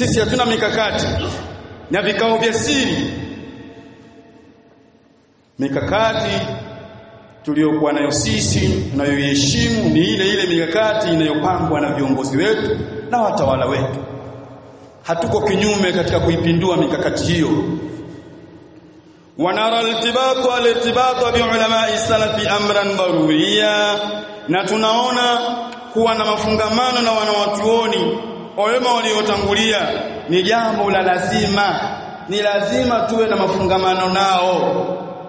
sisi hatuna mikakati na vikao vya siri mikakati tuliyokuwa nayo sisi tunayoiheshimu ni ile ile mikakati inayopangwa na viongozi wetu na watawala wetu hatuko kinyume katika kuipindua mikakati hiyo ونرى الارتباط الارتباط بعلماء السلف امرا ضروريا na tunaona kuwa na mafungamano na wanawatuoni wema waliotangulia ni jambo la lazima ni lazima tuwe na mafungamano nao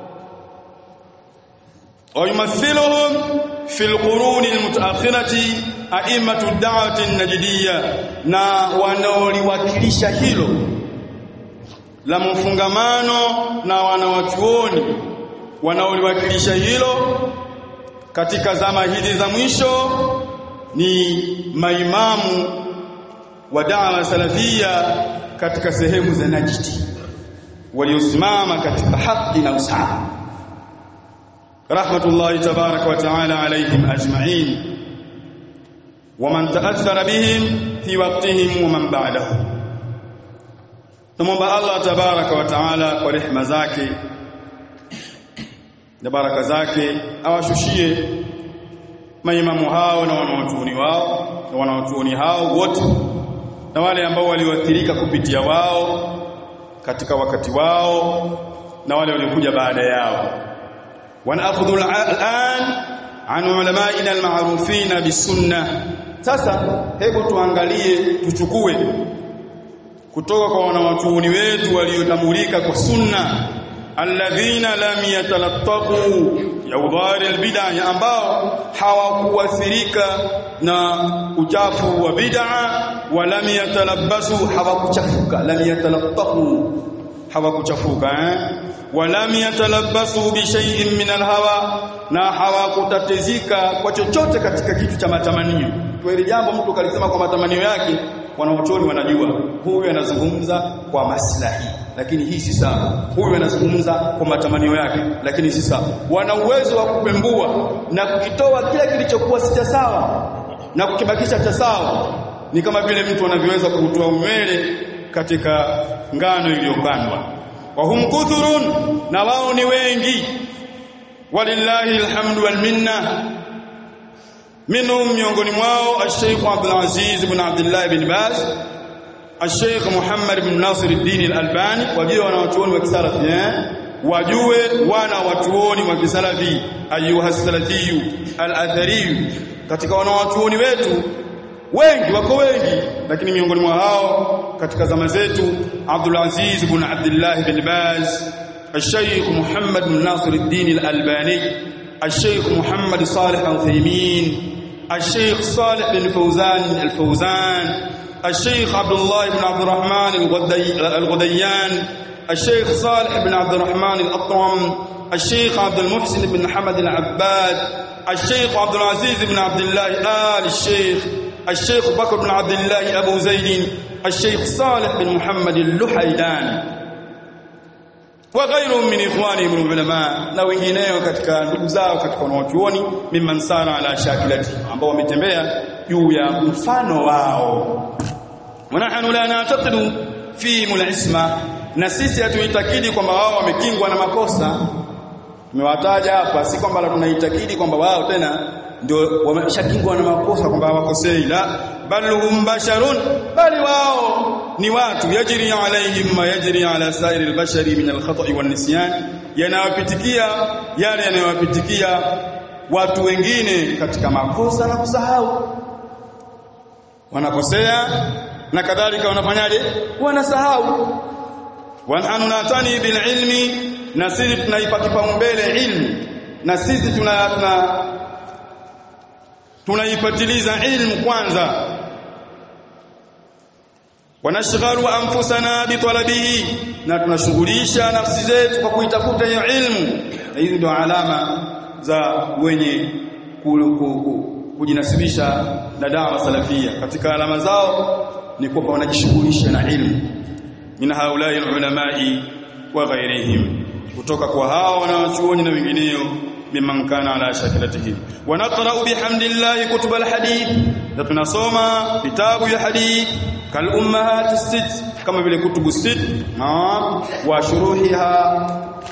ويمثلهم في القرون المتأخرة أئمة الدعوة النجدية na wanaoliwakilisha hilo la mfungamano na wanawachuoni wanaoliwakilisha hilo katika zama hizi za mwisho ni maimamu wa da'wa salafia katika sehemu za Najdi waliosimama katika haki na usawa rahmatullahi tabaraka wa taala alayhim ajma'in ومن تأثر بهم في وقتهم ومن بعدهم Tumomba Allah tabaraka wa taala kwa rehema zake na baraka zake awashushie maimamu hao na wanaotuoni wao na wanaotuoni hao wote na wale ambao walioathirika kupitia wao katika wakati wao na wale waliokuja baada yao wanaafudhu al'an an ulama'ina al-ma'rufina bisunnah sasa hebu tuangalie tuchukue kutoka kwa wanawatuuni wetu waliotambulika kwa sunna alladhina lam yatalattaqu yaudhari albid'a ambao hawakuathirika na uchafu wa bid'a wa lam yatalabbasu hawakuchafuka lam yatalattaqu hawakuchafuka eh wa lam yatalabbasu bi shay'in min alhawa na hawakutatizika kwa chochote katika kitu cha matamanio kwa jambo mtu kalisema kwa matamanio yake wanaochoni wanajua huyu anazungumza kwa maslahi lakini hii si sawa huyu anazungumza kwa matamanio yake lakini si sawa wana uwezo wa kupembua na kukitoa kila kilichokuwa si cha sawa na kukibakisha cha sawa ni kama vile mtu anavyoweza kutoa umele katika ngano iliyopandwa wa hum kuthurun na wao ni wengi walillahi alhamdu wal minna منهم miongoni mwao الشيخ عبد العزيز بن عبد الله بن باز الشيخ محمد بن ناصر الدين الألباني wajue wanawachuoni wa kisalafi eh wajue wana watuoni wa kisalafi ayuha salafiyu al-athari katika wanawachuoni wetu wengi wako wengi lakini miongoni mwa hao katika zama zetu Abdul Aziz ibn Abdullah bin Baz الشيخ محمد بن ناصر الدين الألباني الشيخ محمد صالح العثيمين الشيخ صالح بن فوزان الفوزان الشيخ عبد الله بن عبد الرحمن الغديان الشيخ صالح بن عبد الرحمن الأطرم الشيخ عبد المحسن بن حمد العباد الشيخ عبد العزيز بن عبد الله آل الشيخ الشيخ بكر بن عبد الله أبو زيد الشيخ صالح بن محمد اللحيدان وغيرهم من إخوانهم العلماء na wengineo katika ndugu zao katika wanaochuoni mimman sara ala shakilati ambao wametembea juu ya mfano wao wanahanu la na'taqidu fi mulisma na sisi hatuitakidi kwamba wao wamekingwa na makosa tumewataja hapa si kwamba tunaitakidi kwamba wao tena ndio wameshakingwa na makosa kwamba hawakosei la bal hum basharun bali wao ni watu yajri alaihim ma yajri ala sairi albashari min alkhata'i wan nisyan yanawapitikia yale yanayowapitikia watu wengine katika makosa na kusahau wanakosea na kadhalika wanafanyaje wanasahau wananu natani bil ilmi na sisi tunaipa kipaumbele ilmu na sisi tuna, tuna tunaipatiliza ilmu kwanza wanashghalu anfusana bitalabihi na tunashughulisha nafsi zetu kwa kuitafuta hiyo ilmu na hizi ndio alama za wenye kujinasibisha na dawa salafia katika alama zao ni kwamba wanajishughulisha na ilmu min haulai ulamai wa ghairihim kutoka kwa hao wanawachuoni na wengineo mimman kana ala shakilatihi wa naqra'u bihamdillahi kutub alhadith na tunasoma vitabu ya hadith kal ummahat sit kama vile kutubu sit naam wa shuruhiha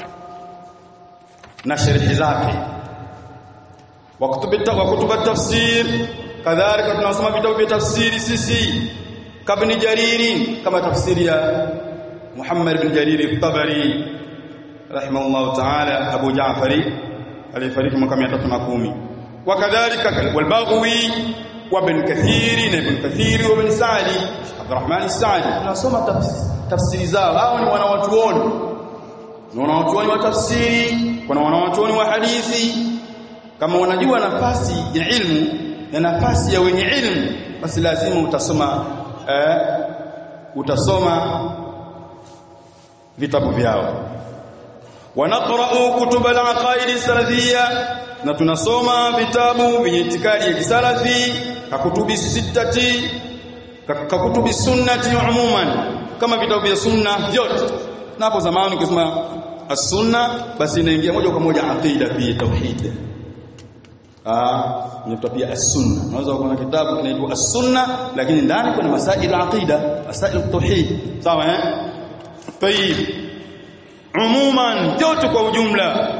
na sharhi zake wa kutubu tafsir kadhalika tunasoma vitabu vya tafsiri sisi kabni jariri kama tafsiri ya Muhammad bin Jarir al-Tabari rahimahullah ta'ala Abu Ja'fari alifariki mwaka 310 wakadhalika wal-Baghawi wa Ibn Kathir na Ibn Kathir wa Ibn Sa'di Abdurrahman as-Sa'di tunasoma tafsiri zao hao ni wanawatuoni ni wanawatuoni wa tafsiri kuna wanawatuoni wa hadithi kama unajua nafasi ya ilmu na nafasi ya wenye ilmu basi lazima utasoma eh, utasoma vitabu vyao wanaqra'u kutub al-aqaid salafiyya na tunasoma vitabu vyenye itikadi ya kisalafi kakutubi sittati kakutubi sunnati umuman kama vitabu vya sunna vyote na hapo zamani ukisema as-sunna basi inaingia moja kwa moja aqida pia tauhid ah inaitwa pia as-sunna unaweza kuona kitabu kinaitwa as-sunna lakini ndani kuna masail aqida masail tauhid sawa eh tayib umuman yote kwa ujumla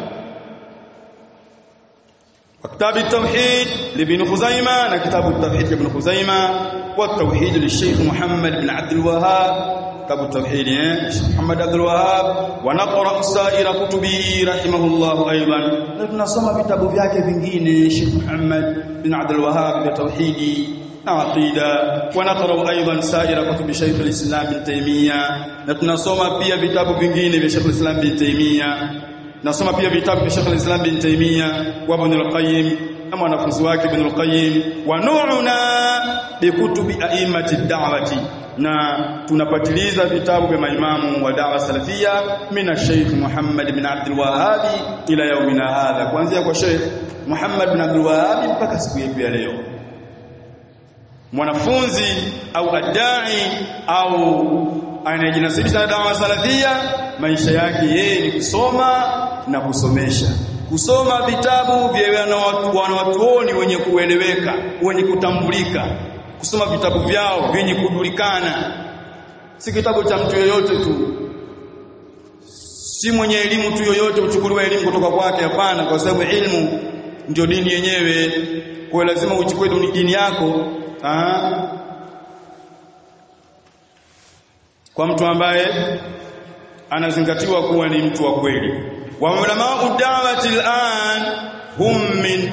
وكتاب التوحيد لابن خزيمة كتاب التوحيد لابن خزيمة والتوحيد للشيخ محمد بن عبد الوهاب كتاب التوحيد محمد عبد الوهاب ونقرأ سائر كتبه رحمه الله أيضا نسمع vitabu vyake vingine Sheikh Muhammad bin Abdul Wahhab vya tauhidi na aqida ونقرأ أيضا سائر كتب شيخ الإسلام ابن تيمية na tunasoma pia vitabu vingine vya Sheikh الإسلام ابن تيمية nasoma pia vitabu vya Sheikh al-Islam bin Taymiyyah wa Ibn al-Qayyim na mwanafunzi wake Ibn al-Qayyim wa nu'una bi kutubi a'immati da'wati na tunapatiliza vitabu vya maimamu wa da'wa salafia mina Sheikh Muhammad bin Abdul Wahhab ila yaumina hadha kuanzia kwa Sheikh Muhammad bin Abdul Wahhab mpaka siku yetu ya leo mwanafunzi au adai au anayejinasibisha na dawa salafia maisha yake yeye ni kusoma na kusomesha kusoma vitabu vya wanawachuoni wenye kueleweka wenye kutambulika kusoma vitabu vyao vyenye kujulikana si kitabu cha mtu yoyote tu si mwenye elimu tu yoyote uchukuliwe elimu kutoka kwake hapana kwa sababu elimu ndio dini yenyewe kwa lazima uchukue dini yako Aa, kwa mtu ambaye anazingatiwa kuwa ni mtu wa kweli wa ulama da'wati al'an hum min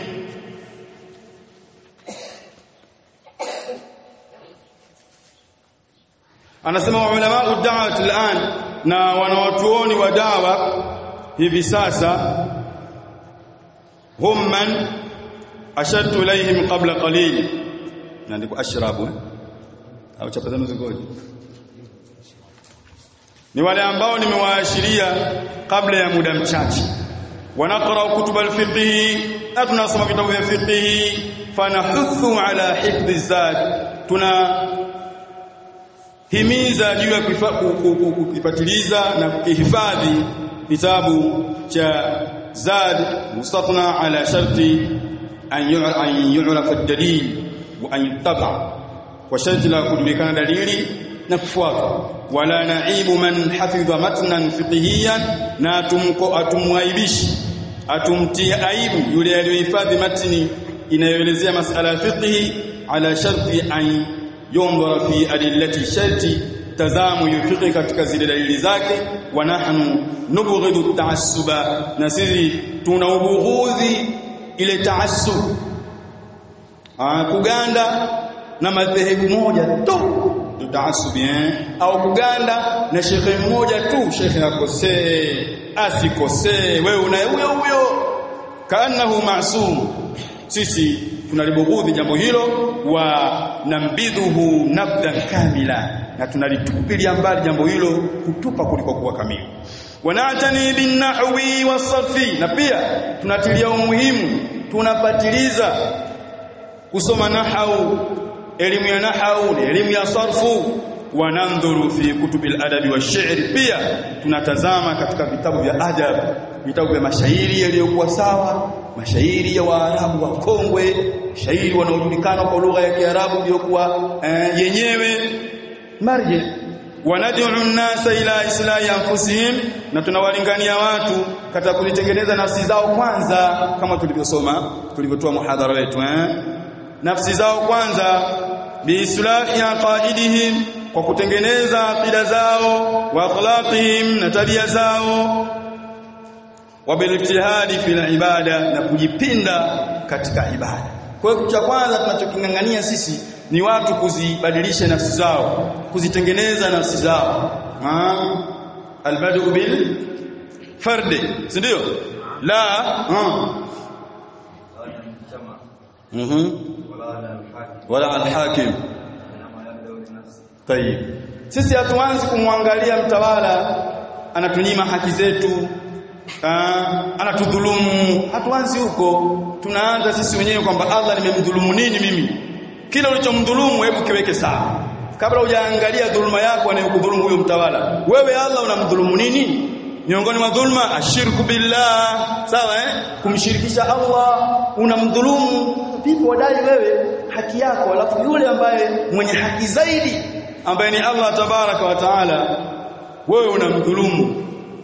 anasema wa ulama da'wati al'an na wanawatuoni wa dawa hivi sasa hum man ashadtu ilayhim qabla qalil naandiko ashrabu au chapa zenu zingoje ni wale ambao nimewaashiria kabla ya muda mchache wanaqra kutub alfiqh na tunasoma vitabu vya fiqh fanahuthu ala hifdhi zad tuna himiza juu ya kukifatiliza na kukihifadhi kitabu cha zad mustatna ala sharti an yu'rafa ad-dalil wa an yuttaba kwa sharti la kujulikana dalili na kufuata wala naibu man hafidha matnan fiqhiyan na tumko atumwaibishi atumtie aibu yule aliyohifadhi matni inayoelezea masala ya fiqhi ala sharti an yundhara fi adillati sharti tazamu yufiqhi katika zile dalili zake wa nahnu nubghidu taassuba na sisi tuna ubughudhi ile taassub kuganda na madhehebu moja tu taasubi eh au kuganda na shekhe mmoja tu shekhe akosee asikosee wewe una huyo huyo kaanahu maasum sisi tunalibughudhi jambo hilo wa nambidhuhu nabdan kamila na tunalitupilia mbali jambo hilo kutupa kuliko kuwa kamili wanatani bin nahwi wasarfi na pia tunatilia umuhimu tunapatiliza kusoma nahau elimu ya nahau elimu ya sarfu wanandhuru fi kutubil adabi wa shi'r pia tunatazama katika vitabu vya adab vitabu vya mashairi yaliyokuwa sawa mashairi ya waarabu wa kongwe shairi wanaojulikana kwa lugha ya kiarabu iliyokuwa eh, yenyewe marji wanad'u an-nasa ila islahi anfusihim na tunawalingania watu katika kulitengeneza nafsi zao kwanza kama tulivyosoma tulivyotoa muhadhara wetu eh nafsi zao kwanza biislahi aqaidihim kwa kutengeneza aqida zao wa akhlaqihim na tabia zao wa bilijtihadi fil ibada na kujipinda katika ibada kwa hiyo cha kwanza tunachokingangania sisi ni watu kuzibadilisha nafsi zao kuzitengeneza nafsi zao albadu bil fardi si ndio la mhm wala alhakim tayib sisi hatuanzi kumwangalia mtawala anatunyima haki zetu anatudhulumu hatuanzi huko tunaanza sisi wenyewe kwamba Allah nimemdhulumu nini mimi kila ulichomdhulumu hebu kiweke sawa kabla hujaangalia dhuluma yako anayokudhulumu huyo mtawala wewe Allah unamdhulumu nini miongoni mwa dhulma ashirku billah sawa eh kumshirikisha Allah unamdhulumu vipi wadai wewe haki yako alafu yule ambaye mwenye haki zaidi ambaye ni Allah tabaraka wa taala wewe unamdhulumu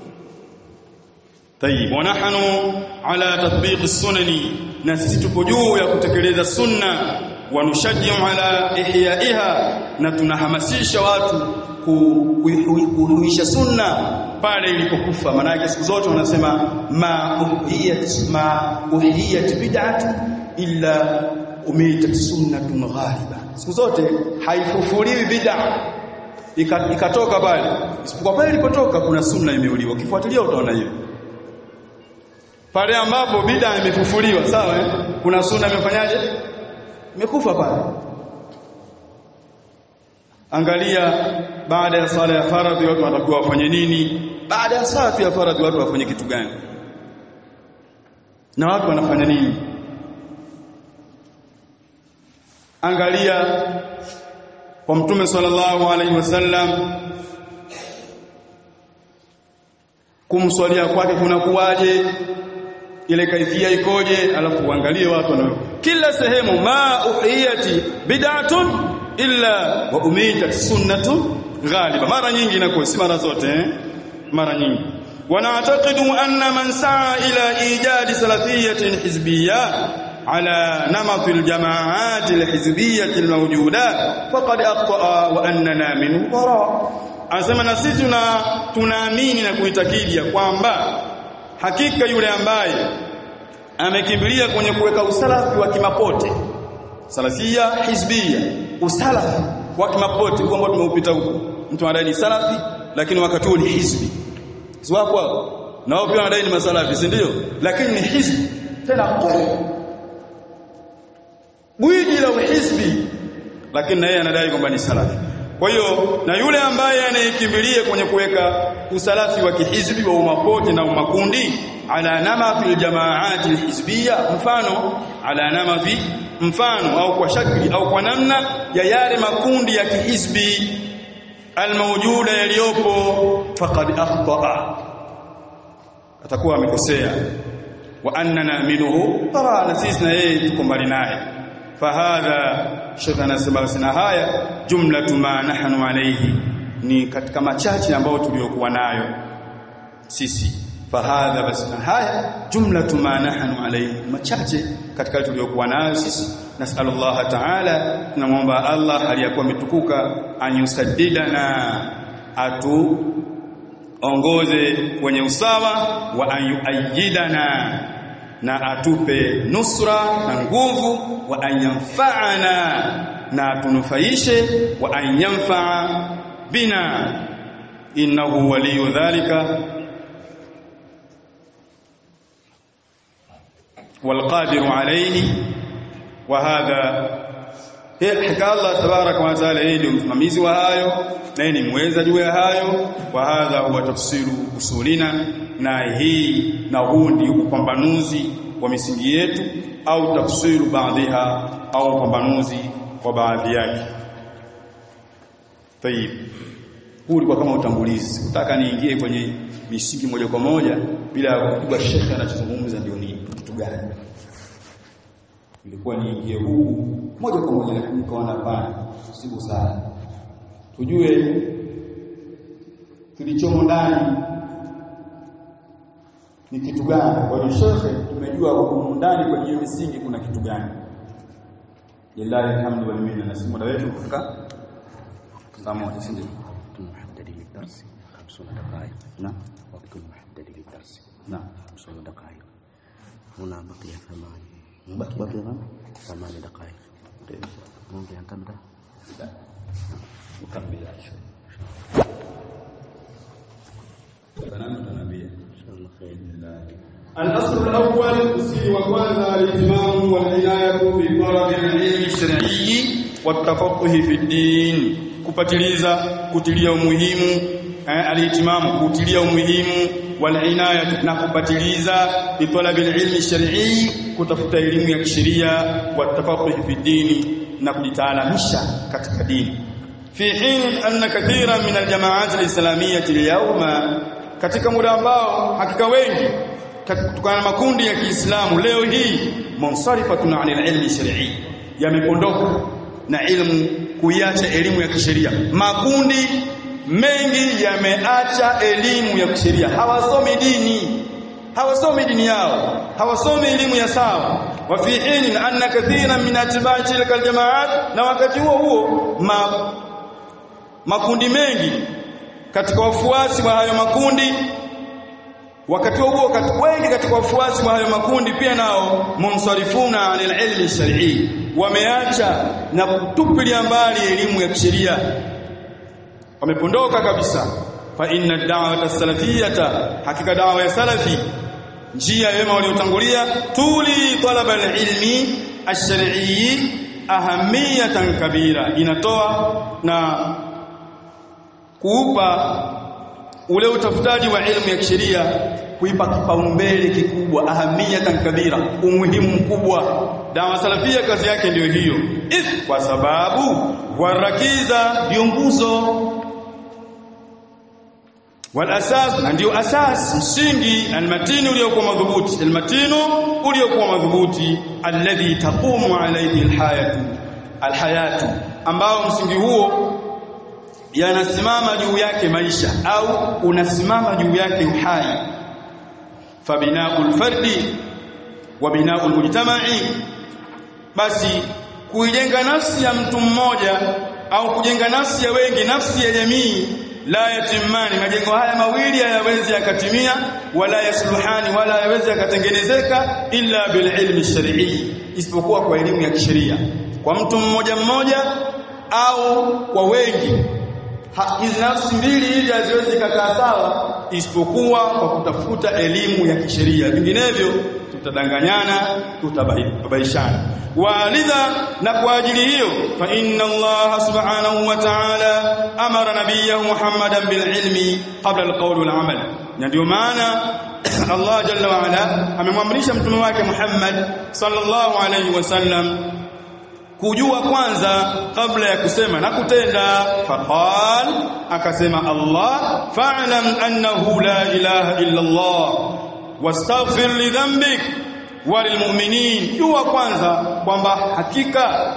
طيب ونحن على تطبيق السنن na sisi tupo juu ya kutekeleza sunna wanushajjiu ala ihyaiha na tunahamasisha watu kuhuisha sunna pale ilipokufa maana siku zote wanasema ma uhiyat ma uhiyat bid'atu illa umitat sunnatun ghaliba siku zote haifufuliwi bid'a ikatoka pale isipokuwa pale ilipotoka kuna sunna imeuliwa ukifuatilia utaona hiyo pale ambapo bid'a imefufuliwa sawa eh? kuna sunna imefanyaje imekufa pale angalia baada ya sala ya faradhi watu watakuwa wafanye nini baada ya sala ya faradhi watu wafanye kitu gani na watu wanafanya nini angalia kwa mtume sallallahu alaihi wasallam kumswalia kwake kunakuwaje ile kaifia ikoje alafu uangalie watu wana kila sehemu ma uhiyati bid'atun illa wa umitat sunnatu ghaliba mara nyingi inakuwa si mara zote eh? mara nyingi ونعتقد أن من سعى إلى إيجاد سلفية حزبية على نمط الجماعات الحزبية الموجودة فقد أخطأ وأننا منه براء anasema na sisi tuna tunaamini na kuitakidi ya kwamba hakika yule ambaye amekimbilia kwenye kuweka usalafi wa kimapote salafia hizbia usalafi wa kimapote huo ambao tumeupita huko mtu anadai ni salafi lakini wakati huo ni hizbi si wapo hapo na wao pia wanadai ni masalafi si ndio lakini ni hizbi tena kweli gwiji la uhizbi lakini na yeye anadai kwamba ni salafi kwa hiyo na yule ambaye anayekimbilia kwenye kuweka usalafi wa kihizbi wa umapote na umakundi ala nama fil jamaati alhizbiyya mfano ala nama fi mfano au kwa shakli au kwa namna ya yale makundi ya kihizbi almawjuda yaliyopo faqad akhtaa atakuwa amekosea wa annana minhu tara na sisi na yeye tuko mbali naye fahadha shekh anasema basi na haya jumlatu ma nahnu alayhi ni katika machache ambayo tuliyokuwa nayo sisi fahadha basi na haya jumlatu ma nahnu alayhi machache katika tuliyokuwa nayo sisi nasallallahu ta'ala tunamwomba Allah aliyakuwa mitukuka anyusaddidana atu ongoze kwenye usawa wa anyuayyidana na atupe nusra na nguvu wa anyanfa'ana na atunufaishe wa anyanfa'a bina innahu waliyu dhalika والقادر عليه وهذا hakika Allah tabaraka wa taala yeye ndio msimamizi wa hayo na ni muweza juu ya hayo wa hadha huwa tafsiru usulina na hii na huu ndio upambanuzi wa misingi yetu au tafsiru baadhiha au upambanuzi wa baadhi yake tayib huu ulikuwa kama utangulizi sikutaka niingie kwenye misingi moja kwa moja bila kujua shekhe anachozungumza ndio ni kitu gani ilikuwa niingie huku moja kwa moja lakini nikaona hapana siku sana tujue kilichomo ndani ni kitu gani kwa hiyo shekhe tumejua huko ndani kwenye hiyo misingi kuna kitu gani lillahi alhamdu wal minna na muda wetu kufika saa moja si ndio محدد للدرس 50 دقائق naam وقت محدد للدرس naam 50 دقائق هنا بقي ثمان baki baki naam ثمان دقائق ممكن أن تبدأ ukamilisha salamu tunabia إن شاء الله خير الأصل الأول أصيل وكwanza الاهتمام والعناية بطلب العلم الشرعي والتفقه في الدين kupatiliza kutilia umuhimu eh, alihtimamu kutilia umuhimu walinaya na kupatiliza bitalabi ilmi shar'i kutafuta elimu ya kisheria watafaquh fi dini na kujitaalamisha katika dini fi hin anna kathiran min aljamaat alislamiyyah alyawma katika muda ambao hakika wengi kutokana na makundi ya Kiislamu leo hii munsarifatun anil ilmi shar'i yamepondoka na ilmu kuiacha elimu ya kisheria makundi mengi yameacha elimu ya kisheria hawasomi dini hawasomi dini yao hawasomi elimu ya sawa wa fi hin anna kathiran min atba'i tilka aljamaat na wakati huo huo ma, makundi mengi katika wafuasi wa hayo makundi wakati huo huo wengi katika wafuasi wa hayo makundi pia nao munsarifuna anil ilmi shar'i wameacha na kutupilia mbali elimu ya kisheria wamepondoka kabisa fa inna da'wata salafiyata hakika da'wa ya salafi njia ya wema waliotangulia tuli talaba ilmi ash-shar'i ahamiyatan kabira inatoa na kuupa ule utafutaji wa elimu ya kisheria kuipa kipaumbele kikubwa ahamiyatan kabira umuhimu mkubwa dawa salafia kazi yake ndiyo hiyo if kwa sababu warakiza ndio nguzo wal asas na ndio asas msingi almatini uliokuwa madhubuti almatinu uliokuwa madhubuti alladhi taqumu alayhi alhayatu alhayatu ambao msingi huo yanasimama juu yake maisha au unasimama juu yake uhai fabinaul fardi wa binaul mujtama'i basi kuijenga nafsi ya mtu mmoja au kujenga nafsi ya wengi nafsi ya jamii la yatimani majengo haya mawili hayawezi yakatimia wala yasluhani wala hayawezi yakatengenezeka illa bil ilmi shar'i isipokuwa kwa elimu ya kisheria kwa mtu mmoja mmoja au kwa wengi hizi nafsi mbili hizi haziwezi kukaa sawa isipokuwa kwa kutafuta elimu ya kisheria vinginevyo tutadanganyana tutabaishana walidha na kwa ajili hiyo fa inna Allah subhanahu wa ta'ala amara nabiyahu Muhammadan bil ilmi qabla al qawl wal amal na ndio maana Allah jalla wa ala amemwamrisha mtume wake Muhammad sallallahu alayhi wasallam kujua kwanza kabla ya kusema na kutenda faqal akasema Allah fa'lam annahu la ilaha illa Allah wastaghfir li dhanbik walilmu'minin jua kwanza kwamba hakika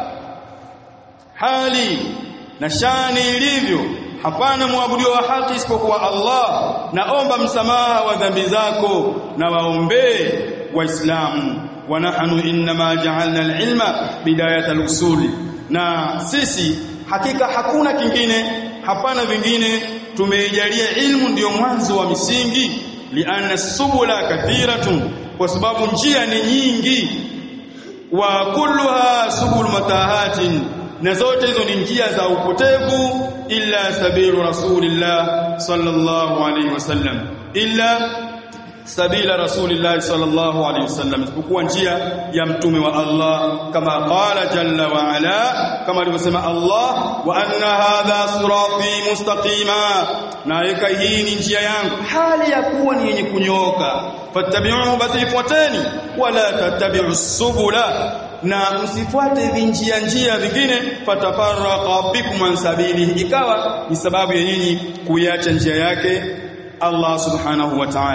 hali na shani ilivyo hapana muabudiwa wa haki isipokuwa Allah naomba msamaha wa dhambi zako na waombee waislamu wa nahnu inma ja'alna al-ilma bidayat al-usul na sisi hakika hakuna kingine hapana vingine tumeijalia ilmu ndiyo mwanzo wa misingi lianna subula kathiratun kwa sababu njia ni nyingi wa kulluha subul matahatin na zote hizo ni njia za upotevu illa sabilu rasulillah sallallahu alaihi wasallam illa sabila rasulillah sallallahu alaihi wasallam isipokuwa njia ya mtume wa Allah kama qala jalla wa ala kama alivyosema Allah wa anna hadha sirati mustaqima na ika hii ni njia yangu hali ya kuwa ni yenye kunyoka fattabi'u basi ifuateni wala tattabi'u subula na msifuate vinjia njia vingine fatafarraqa bikum an sabilihi ikawa ni sababu ya nyinyi kuiacha njia yake Allah subhanahu wa ta'ala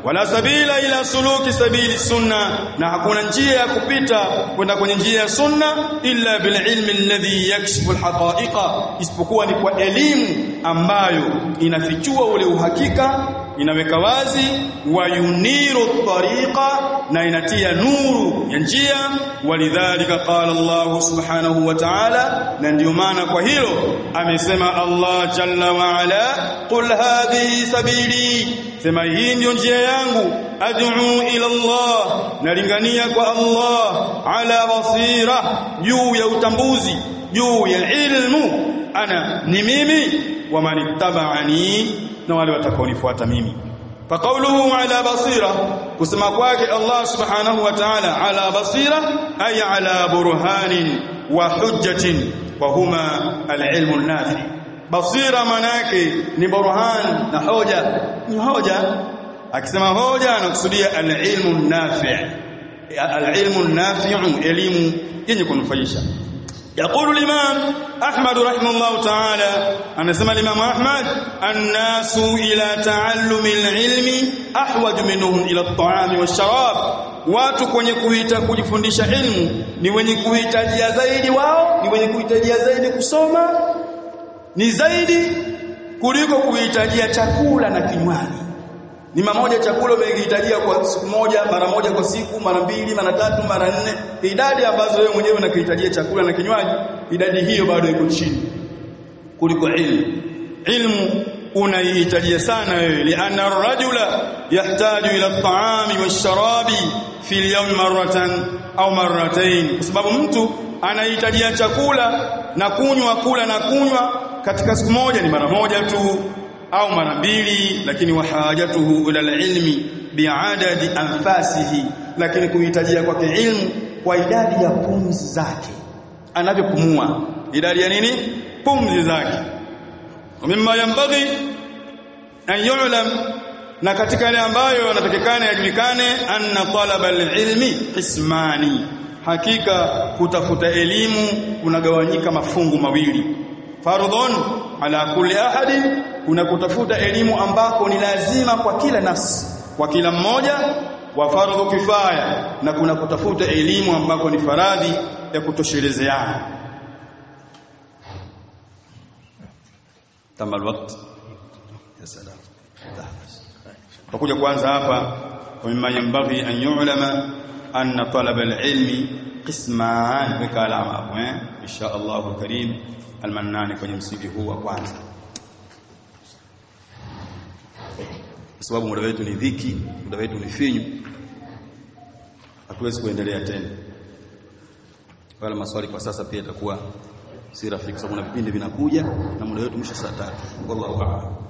wala sabila ila suluki sabili sunna na hakuna njia ya kupita kwenda kwenye njia ya sunna illa bil ilmi alladhi yakshifu alhaqa'iqa isipokuwa ni kwa elimu ambayo inafichua ule uhakika inaweka wazi wa yuniru tariqa na inatia nuru ya njia walidhalika qala Allah subhanahu wa ta'ala na ndio maana kwa hilo amesema Allah jalla wa ala qul hadhihi sabili sema hii ndio njia yangu ad'u ila Allah nalingania kwa Allah ala basira juu ya utambuzi juu ya ilmu ana ni mimi wa manittaba'ani na wale watakaonifuata mimi فقوله على بصيره كما kwake Allah subhanahu wa ta'ala ala basira ay ala burhanin wa hujjatin wa huma al-ilmu an-nafi basira manake ni burhan na hoja ni hoja akisema hoja anakusudia al-ilmu an-nafi al-ilmu an-nafi'u elimu yenye kunufaisha يقول الإمام أحمد رحمه الله تعالى أنا سمع الإمام أحمد الناس إلى تعلم العلم أحوج منهم إلى الطعام والشراب watu kwenye kuita kujifundisha ilmu ni wenye kuhitajia zaidi wao ni wenye kuhitajia zaidi kusoma ni zaidi kuliko kuhitajia chakula na kinywaji ni mamoja chakula umehitajia kwa siku moja mara moja kwa siku mara mbili mara tatu mara nne idadi ambazo wewe mwenyewe unakihitajia chakula na kinywaji idadi hiyo bado iko chini kuliko ilmu ilmu unaihitajia sana wewe lianna ar-rajula yahtaju ila at-ta'ami wash-sharabi fi al-yawm marratan au marratayn kwa sababu mtu anahitajia chakula na kunywa kula na kunywa katika siku moja ni mara moja tu au mara mbili lakini wahajatuhu ila ilmi biadadi anfasihi lakini kuhitajia kwake ilmu kwa idadi ya pumzi zake anavyopumua idadi ya nini pumzi zake mimma yambaghi an yu'lam na katika yale ambayo yanatakikana yajulikane anna talaba alilmi qismani hakika kutafuta elimu kunagawanyika mafungu mawili fardhun ala kulli ahadi kuna kutafuta elimu ambako ni lazima kwa kila nafsi kwa kila mmoja wa fardhu kifaya na kuna kutafuta elimu ambako ni faradhi ya kutoshelezeana tama alwaqt ya salam tutakuja kwanza hapa mimma yanbaghi an yu'lama anna talaba alilmi qisman weka alama hapo eh insha Allah karim almannani kwenye msingi huu wa kwanza kwa sababu muda wetu ni dhiki muda wetu ni finyu hatuwezi kuendelea tena wala maswali kwa sasa pia itakuwa si rafiki sababu na vipindi vinakuja na muda wetu mwisho saa tatu wallahu a'lam